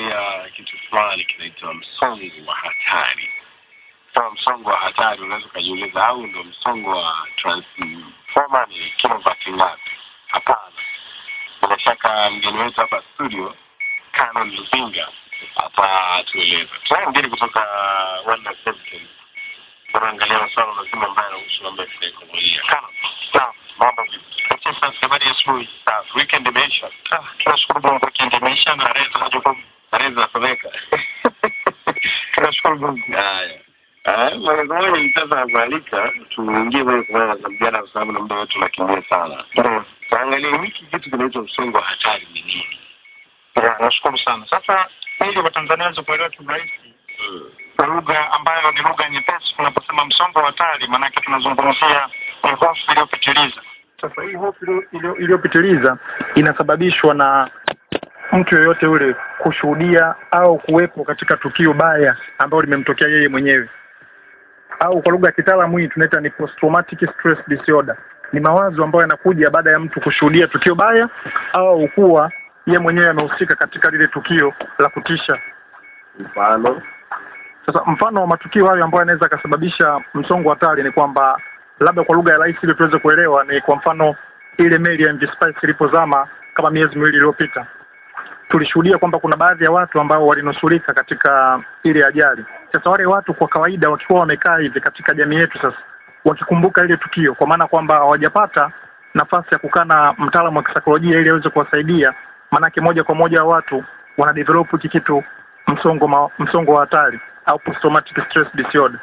tunaongelea kitu fulani kinaitwa msongo wa hatari. Kama msongo wa hatari, unaweza ukajiuliza, au ndo msongo wa transformer ni kilovati ngapi? Hapana, bila shaka mgeni wetu hapa studio Canon Luzinga atatueleza. Tunaye mgeni kutoka Wanda Services, tunaangalia masuala mazima ambayo yanahusu mambo ya kisaikolojia. Canon, sawa, mambo vipi? Sasa habari ya asubuhi. Sawa, weekend imeisha. Ah, tunashukuru Mungu, weekend imeisha na tarehe za majukumu tarehe zinasomeka. Tunashukuru Mungu. Haya. Ah, moja kwa moja sasa nakualika tuingie moja kwa moja na mjadala kwa sababu na muda wetu unakimbia sana. Ndio. Tuangalie hiki kitu kinaitwa msongo wa hatari ni nini? Ya, nashukuru sana. Sasa ili Watanzania waweze kuelewa kiurahisi Mm. kwa lugha ambayo ni lugha nyepesi, tunaposema msongo wa hatari, maanake tunazungumzia ni hofu iliyopitiliza. Sasa hii hofu iliyo- iliyo- iliyopitiliza inasababishwa na mtu yoyote ule kushuhudia au kuwepo katika tukio baya ambalo limemtokea yeye mwenyewe, au kwa lugha ya kitaalamu hii tunaita ni post traumatic stress disorder. Ni mawazo ambayo yanakuja baada ya mtu kushuhudia tukio baya au kuwa yeye mwenyewe amehusika katika lile tukio la kutisha. Mfano Sasa mfano wa matukio hayo ambayo yanaweza akasababisha msongo wa hatari ni kwamba labda kwa lugha ya rahisi ili tuweze kuelewa, ni kwa mfano ile meli ya MV Spice ilipozama kama miezi miwili iliyopita, tulishuhudia kwamba kuna baadhi ya watu ambao walinusurika katika ile ajali. Sasa wale watu kwa kawaida wakiwa wamekaa hivi katika jamii yetu, sasa wakikumbuka ile tukio, kwa maana kwamba hawajapata nafasi ya kukaa na mtaalamu wa kisaikolojia ili aweze kuwasaidia, maanake moja kwa moja watu wana develop hiki kitu msongo ma, msongo wa hatari au post traumatic stress disorder.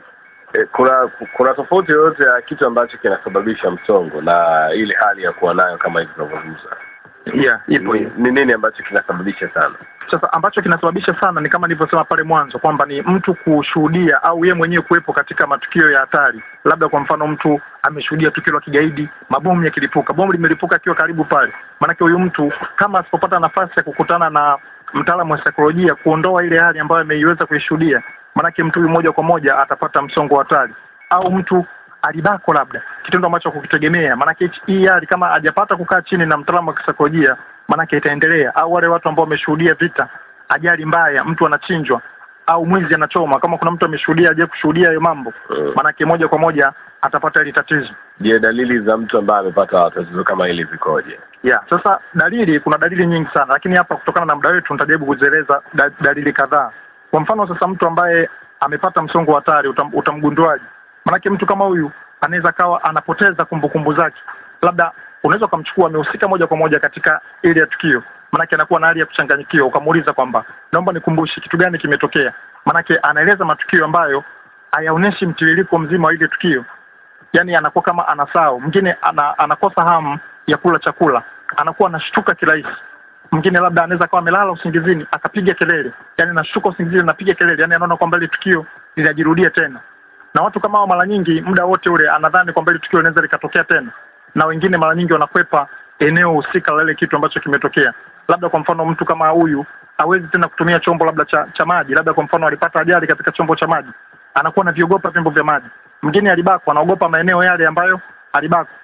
eh, kuna kuna tofauti yoyote ya kitu ambacho kinasababisha msongo na ile hali ya kuwa nayo kama hivi tunavyozungumza? Yeah, ipo Ni hiyo. ni nini ambacho kinasababisha sana? Sasa ambacho kinasababisha sana ni kama nilivyosema pale mwanzo kwamba ni mtu kushuhudia au yeye mwenyewe kuwepo katika matukio ya hatari. Labda kwa mfano mtu ameshuhudia tukio la kigaidi, mabomu yakilipuka, bomu limelipuka akiwa karibu pale. Maanake huyu mtu kama asipopata nafasi ya kukutana na mtaalamu wa saikolojia kuondoa ile hali ambayo ameiweza kuishuhudia, maanake mtu huyu moja kwa moja atapata msongo wa hatari. Au mtu alibako labda kitendo ambacho kukitegemea, maanake hichi- hii hali kama hajapata kukaa chini na mtaalamu wa kisaikolojia, maanake itaendelea. Au wale watu ambao wameshuhudia vita, ajali mbaya, mtu anachinjwa au mwizi anachoma, kama kuna mtu ameshuhudia aje kushuhudia hayo mambo, Mm. maanake moja kwa moja atapata hili tatizo. Je, dalili za mtu ambaye amepata tatizo kama hili zikoje? Yeah, sasa dalili, kuna dalili nyingi sana, lakini hapa kutokana na muda wetu nitajaribu kuzieleza da, dalili kadhaa. Kwa mfano sasa, mtu ambaye amepata msongo wa hatari utam, utamgunduaje? Maanake mtu kama huyu anaweza kawa anapoteza kumbukumbu zake, labda unaweza ukamchukua amehusika moja kwa moja katika ile ya tukio, maanake anakuwa na hali ya kuchanganyikiwa, ukamuuliza kwamba naomba nikumbushe kitu gani kimetokea, maanake anaeleza matukio ambayo hayaoneshi mtiririko mzima wa ile tukio yani anakuwa kama anasahau. Mwingine ana, anakosa hamu ya kula chakula, anakuwa anashtuka kirahisi. Mwingine labda anaweza kawa amelala usingizini akapiga kelele, yani anashtuka usingizini anapiga kelele, yani anaona kwamba ile tukio linajirudia tena. Na watu kama hao mara nyingi muda wote ule anadhani kwamba ile tukio linaweza likatokea tena, na wengine mara nyingi wanakwepa eneo husika la ile kitu ambacho kimetokea. Labda kwa mfano mtu kama huyu hawezi tena kutumia chombo labda cha, cha maji, labda kwa mfano alipata ajali katika chombo cha maji, anakuwa anaviogopa vyombo vya maji. Mwingine alibakwa, anaogopa maeneo yale ambayo alibakwa.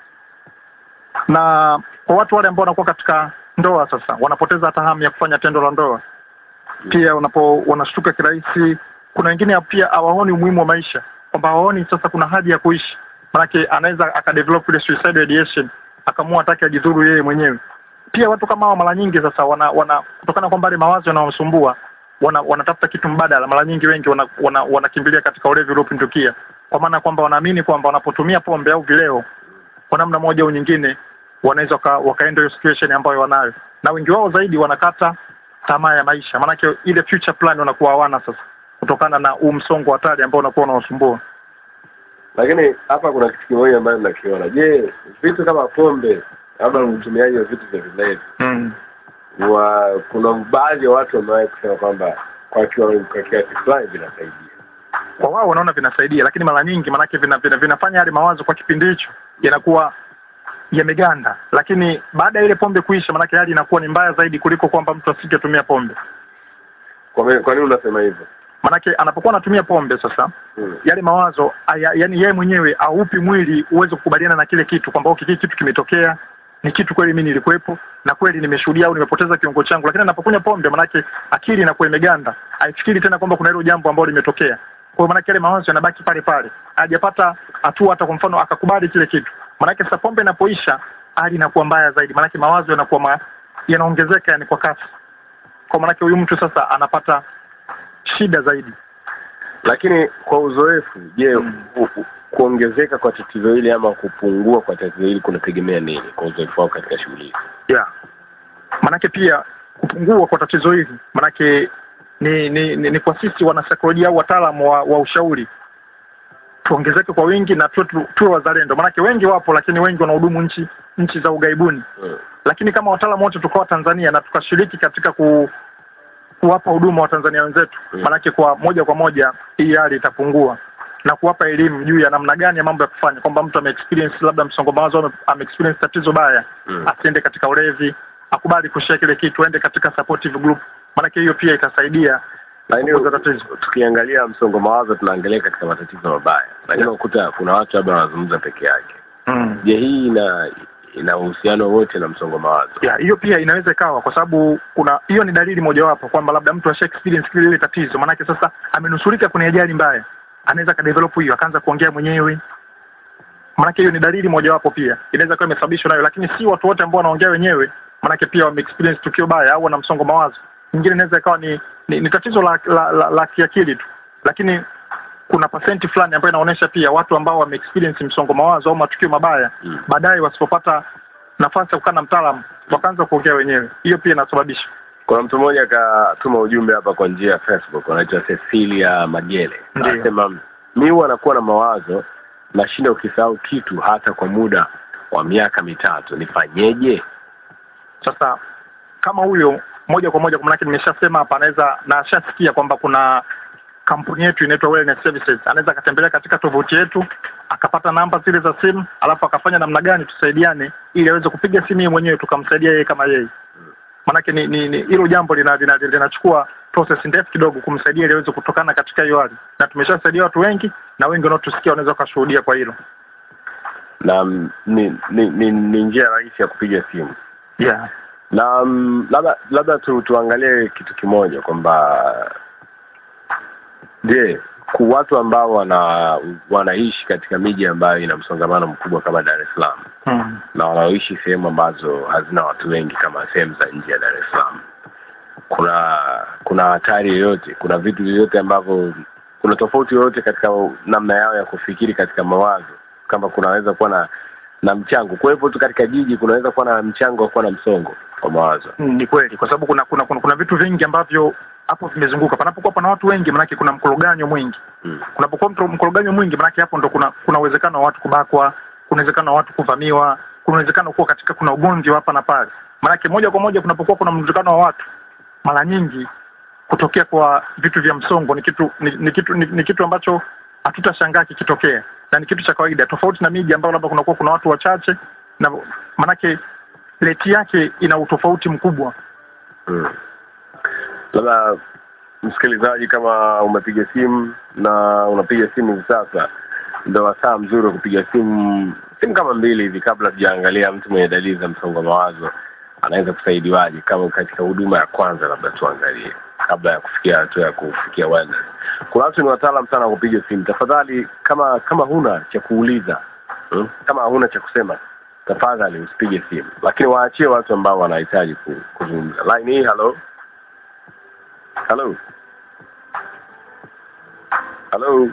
Na kwa watu wale ambao wanakuwa katika ndoa sasa, wanapoteza hata hamu ya kufanya tendo la ndoa, pia wanapo wanashtuka kirahisi. Kuna wengine pia hawaoni umuhimu wa maisha, kwamba hawaoni sasa kuna haja ya kuishi, manake anaweza akadevelop ile suicidal ideation, akaamua atake ajidhuru yeye mwenyewe. Pia watu kama hao mara nyingi sasa wana, wana kutokana kwamba ile mawazo yanawasumbua wana, wanatafuta kitu mbadala. Mara nyingi wengi wanakimbilia wana, wana wanakimbilia katika ulevi uliopindukia, kwa maana kwamba wanaamini kwamba wanapotumia pombe au vileo kwa namna moja au nyingine wanaweza waka, wakaenda hiyo situation ambayo wanayo, na wengi wao zaidi wanakata tamaa ya maisha, maanake ile future plan wanakuwa hawana sasa, kutokana na huu msongo wa hatari ambao unakuwa unawasumbua. Lakini hapa kuna kitu kimoja ambacho nakiona. Je, vitu kama pombe labda utumiaji wa vitu vya vilevi Mm. wa kuna baadhi ya watu wamewahi kusema kwamba kwa kiwango kwa kiasi fulani vinasaidia. Kwa wao wanaona vinasaidia, lakini mara nyingi maanake vina, vina, vinafanya yale mawazo kwa kipindi hicho yanakuwa yameganda, lakini baada ya ile pombe kuisha, maanake hali inakuwa ni mbaya zaidi kuliko kwamba mtu asingetumia pombe. Kwa me- kwa nini unasema hivyo? Maanake anapokuwa anatumia pombe sasa Hmm. yale mawazo aya, yani yeye mwenyewe aupi mwili uweze kukubaliana na kile kitu kwamba okay, kile kitu kimetokea ni kitu kweli mimi nilikuwepo na kweli nimeshuhudia au nimepoteza kiungo changu, lakini anapokunywa pombe, manake akili inakuwa imeganda, haifikiri tena kwamba kuna hilo jambo ambalo limetokea. Kwa hiyo manake yale mawazo yanabaki pale pale, hajapata hatua hata kwa mfano akakubali kile kitu. Manake sasa pombe inapoisha, hali inakuwa mbaya zaidi, manake mawazo yanakuwa ma, yanaongezeka yani kwa kasi. Kwa manake huyu mtu sasa anapata shida zaidi. Lakini kwa uzoefu, je, Mm. u- u- kuongezeka kwa tatizo hili ama kupungua kwa tatizo hili kunategemea nini kwa uzoefu wako katika shughuli hizi? yeah. Manake pia kupungua kwa tatizo hili manake ni ni, ni, ni kwa sisi wanasaikolojia au wataalamu wa, wa ushauri tuongezeke kwa wingi na tuwe tu- tuwe wazalendo, manake wengi wapo, lakini wengi wanahudumu nchi nchi za ughaibuni. Mm. Lakini kama wataalamu wote tukawa Tanzania na tukashiriki katika ku, kuwapa huduma wa Tanzania wenzetu, Mm. manake kwa moja kwa moja hii hali itapungua na kuwapa elimu juu ya namna gani ya mambo ya kufanya, kwamba mtu ame experience labda msongo wa mawazo, ame- ame experience tatizo baya Mm. asiende katika ulevi, akubali kushare kile kitu, aende katika supportive group, maanake hiyo pia itasaidia Lakini kupunguza tatizo. tukiangalia msongo mawazo tunaangalia katika matatizo mabaya, lakini unakuta kuna watu labda wanazungumza peke yake. Mm. Je, hii ina ina uhusiano wote na msongo mawazo? Ya, hiyo pia inaweza ikawa kwa sababu kuna hiyo ni dalili mojawapo kwamba labda mtu asha experience kile ile tatizo, maanake sasa amenusurika kwenye ajali mbaya, anaweza kadevelop hiyo akaanza kuongea mwenyewe. Maanake hiyo ni dalili mojawapo pia inaweza kuwa imesababishwa nayo, lakini si watu wote ambao wanaongea wenyewe, maanake pia wame experience tukio baya au wana msongo mawazo. Nyingine inaweza ikawa ni, ni, ni tatizo la, la, la, la kiakili tu, lakini kuna pasenti fulani ambayo inaonyesha pia watu ambao wame experience msongo mawazo au matukio mabaya Mm. baadaye wasipopata nafasi ya kukaa na mtaalamu wakaanza kuongea wenyewe. Hiyo pia inasababisha Kuna mtu mmoja akatuma ujumbe hapa kwa njia ya Facebook, anaitwa Cecilia Magele, Ndiyo. anasema mi huwa nakuwa na mawazo, nashinda ukisahau kitu hata kwa muda wa miaka mitatu, nifanyeje? sasa. Kama huyo moja kwa moja, kwa maanake nimeshasema hapa, anaweza na ashasikia kwamba kuna kampuni yetu inaitwa Wellness Services, anaweza akatembelea katika tovuti yetu akapata namba zile za simu, alafu akafanya namna gani tusaidiane, ili aweze kupiga simu yeye mwenyewe tukamsaidia yeye kama yeye. Maanake ni ni ni- hilo jambo lina- lina- linachukua process ndefu kidogo kumsaidia ili aweze kutokana katika hiyo hali, na tumeshasaidia watu wengi na wengi wanaotusikia wanaweza wakashuhudia kwa hilo. Na mm, ni ni, ni, ni njia rahisi ya kupiga simu Yeah. na mm, labda labda tu, tuangalie kitu kimoja kwamba je, ku watu ambao wana wanaishi katika miji ambayo ina msongamano mkubwa kama Dar es Salaam Hmm. na wanaoishi sehemu ambazo hazina watu wengi kama sehemu za nje ya Dar es Salaam, kuna kuna hatari yoyote? Kuna vitu vyovyote ambavyo, kuna tofauti yoyote katika namna yao ya kufikiri katika mawazo, kama kunaweza kuwa na na mchango kuwepo tu katika jiji, kunaweza kuwa na mchango wa kuwa na msongo wa mawazo. Mm, ni kweli kwa sababu kuna kuna, kuna kuna vitu vingi ambavyo hapo vimezunguka. Panapokuwa pana watu wengi, manake kuna mkoroganyo mwingi. Mm. Kunapokuwa mto- mkoroganyo mwingi, manake hapo ndo kuna kuna uwezekano wa watu kubakwa, kuna uwezekano wa watu kuvamiwa, kuna uwezekano kuwa katika kuna ugomvi wa hapa na pale. Manake moja kwa moja kunapokuwa kuna mzunguko wa watu, mara nyingi kutokea kwa vitu vya msongo ni kitu ni, ni kitu ni, ni kitu ambacho hatutashangaa kikitokea na ni kitu cha kawaida, tofauti na miji ambayo labda kunakuwa kuna watu wachache, na manake reti yake ina utofauti mkubwa. Mm. Labda msikilizaji, kama umepiga simu na unapiga simu hivi sasa, ndo wasaa mzuri wa kupiga simu simu kama mbili hivi, kabla tujaangalia mtu mwenye dalili za msongo wa mawazo anaweza kusaidiwaje, kama katika huduma ya kwanza, labda tuangalie kabla ya kufikia hatua ya kufikia wellness. Kuna watu ni wataalam sana wa kupiga simu. Tafadhali, kama kama huna cha kuuliza hmm? kama huna cha kusema tafadhali usipige simu, lakini waachie watu ambao wanahitaji ku- kuzungumza. Line hii, hello hello hello.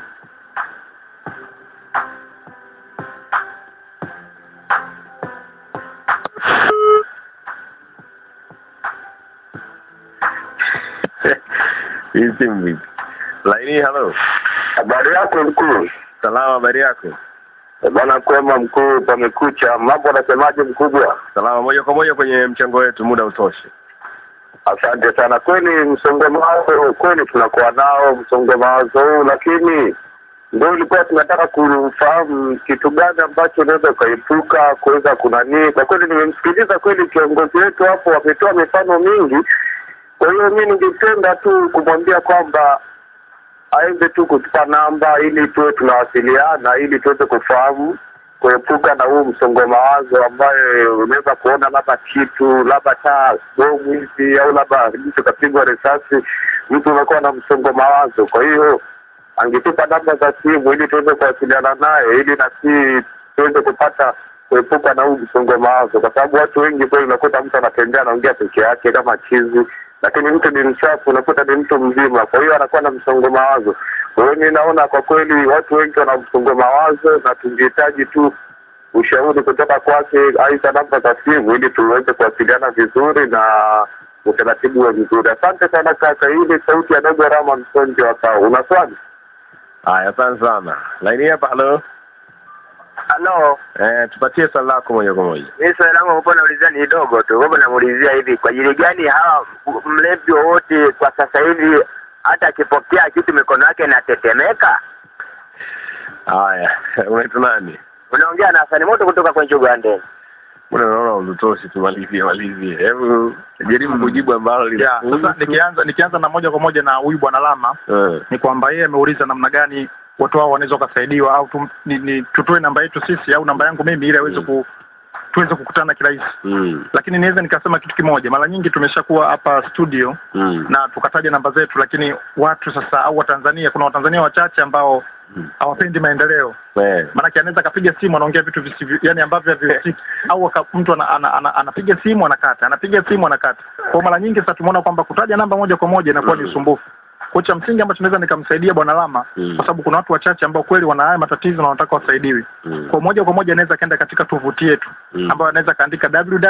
Hii simu vipi? Line hii, hello. Habari yako mkuu? Salama, habari yako? Eh, Bwana kwema mkuu, pamekucha. Mambo anasemaje mkubwa? Salama, moja kwa moja kwenye mchango wetu, muda utoshi. Asante sana. Kweli msongo mawazo, kweli tunakuwa nao msongo mawazo huu, lakini ndio ilikuwa tunataka kufahamu kitu gani ambacho unaweza ukaepuka kuweza kunanii. Kwa kweli nimemsikiliza kweli kiongozi wetu hapo, ametoa mifano mingi. Kwa hiyo mi ningependa tu kumwambia kwamba aweze tu kutupa namba ili tuwe tunawasiliana ili tuweze kufahamu kuepuka na huu msongo wa mawazo ambayo unaweza kuona labda kitu labda taa bomu hivi au labda mtu kapigwa risasi, mtu unakuwa na msongo wa mawazo. Kwa hiyo angetupa namba za simu ili tuweze kuwasiliana naye ili na si tuweze kupata kuepuka na huu msongo wa mawazo, kwa sababu watu wengi kweli unakuta mtu anatembea anaongea peke yake kama chizi, lakini mtu ni mchafu, unakuta ni mtu mzima, kwa hiyo anakuwa na msongo wa mawazo. Kwa hiyo mi naona kwa kweli watu wengi wana msongo wa mawazo, na tungehitaji tu ushauri kutoka kwake, aidha namba za simu, ili tuweze kuwasiliana vizuri na utaratibu wa vizuri. Asante sana kaka. Hii ni sauti ya dogo Rama Msonjo hapa. Una swali? Haya, asante sana. Laini hapa, halo. Halo, Eh, tupatie swali lako moja kwa moja. mimi swali langu hapo naulizia ni dogo tu. Hapo namuulizia hivi, kwa ajili gani hawa mlevi wowote kwa sasa hivi hata akipokea kitu mikono yake inatetemeka? Haya, unaitwa nani? Unaongea na Hasani Moto kutoka kwenye Uganda. Mbona naona utotoshi, tumalizie malizie. Hebu jaribu kujibu ambalo Yeah, sasa linakuhusu. nikianza nikianza na moja kwa moja na huyu bwana Lama Eh, ni kwamba yeye ameuliza namna gani watu hao wanaweza wakasaidiwa au tum, ni, ni, tutoe namba yetu sisi au namba yangu mimi ili aweze Mm. ku tuweze kukutana kirahisi. mm, Lakini niweza nikasema kitu kimoja, mara nyingi tumeshakuwa hapa studio mm, na tukataja namba zetu, lakini watu sasa au Watanzania, kuna Watanzania wachache ambao mm. hawapendi maendeleo Eh, maanake anaweza akapiga simu anaongea vitu visivyo yani ambavyo havihusiki au aka, mtu ana, ana, ana, anapiga simu anakata anapiga simu anakata kwa mara nyingi sasa tumeona kwamba kutaja namba moja kwa moja inakuwa ni Mm. usumbufu kwa cha msingi ambacho naweza nikamsaidia bwana Lama Mm. kwa sababu kuna watu wachache ambao kweli wana haya matatizo na wanataka wasaidiwe mm, kwa moja kwa moja anaweza kaenda katika tovuti yetu mm. ambayo anaweza kaandika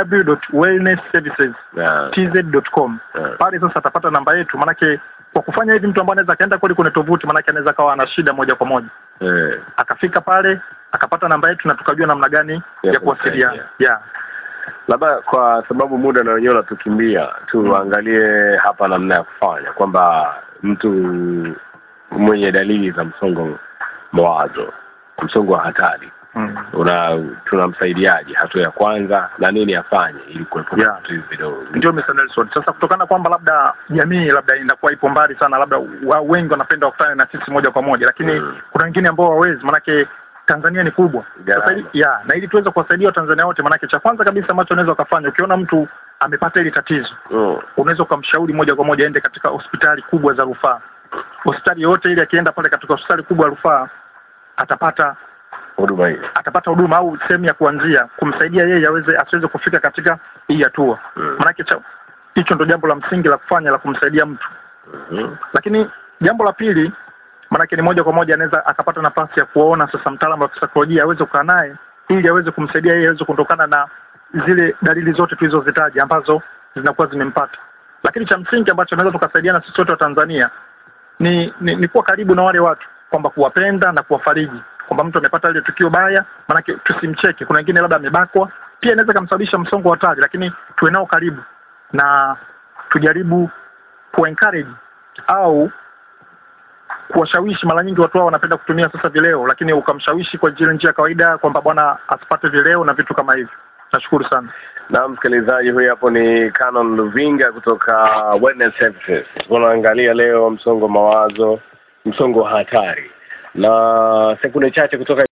Yeah, www.wellnessservices.tz.com yeah. pale sasa atapata namba yetu maanake kwa kufanya hivi mtu ambaye anaweza akaenda kweli kwenye tovuti maanake anaweza kawa ana shida moja kwa moja Eh, akafika pale akapata namba yetu na tukajua namna gani Ya ya kuwasiliana kumsaidia. yeah. labda kwa sababu muda na wenyewe unatukimbia tuangalie hapa namna ya kufanya kwamba mtu mwenye dalili za msongo mawazo msongo wa hatari mm. una tunamsaidiaje hatua ya kwanza na nini afanye ili kuepuka Yeah. vitu hivi vidogo ndio Mr. Nelson sasa kutokana kwamba labda jamii labda inakuwa ipo mbali sana labda wa wengi wanapenda wakutane na sisi moja kwa moja lakini Mm. kuna wengine ambao hawawezi manake Tanzania ni kubwa Gharama. sasa ili, ya na ili tuweze kuwasaidia Watanzania wote manake cha kwanza kabisa ambacho unaweza ukafanya ukiona mtu amepata hili tatizo mm. unaweza ukamshauri moja kwa moja aende katika hospitali kubwa za rufaa hospitali yoyote ile akienda pale katika hospitali kubwa ya rufaa atapata huduma hii atapata huduma au sehemu ya kuanzia kumsaidia yeye aweze asiweze kufika katika hii hatua Mm. maanake cha- hicho ndo jambo la msingi la kufanya la kumsaidia mtu Mhm. lakini jambo la pili maanake ni moja kwa moja anaweza akapata nafasi ya kuwaona sasa mtaalamu wa kisaikolojia aweze kukaa naye ili aweze kumsaidia yeye aweze kuondokana na zile dalili zote tulizozitaja ambazo zinakuwa zimempata lakini cha msingi ambacho naweza tukasaidiana sisi wote wa Tanzania ni, ni, ni kuwa karibu na wale watu kwamba kuwapenda na kuwafariji kwamba mtu amepata ile tukio baya maanake tusimcheke kuna wengine labda amebakwa pia inaweza kumsababisha msongo wa hatari lakini tuwe nao karibu na tujaribu kuwa encourage au kuwashawishi mara nyingi watu hao wanapenda kutumia sasa vileo lakini ukamshawishi kwa zile njia ya kawaida kwamba bwana asipate vileo na vitu kama hivyo nashukuru sana na msikilizaji huyu hapo ni Canon Luvinga kutoka Wellness Services tunaangalia leo msongo wa mawazo msongo wa hatari na sekunde chache kutoka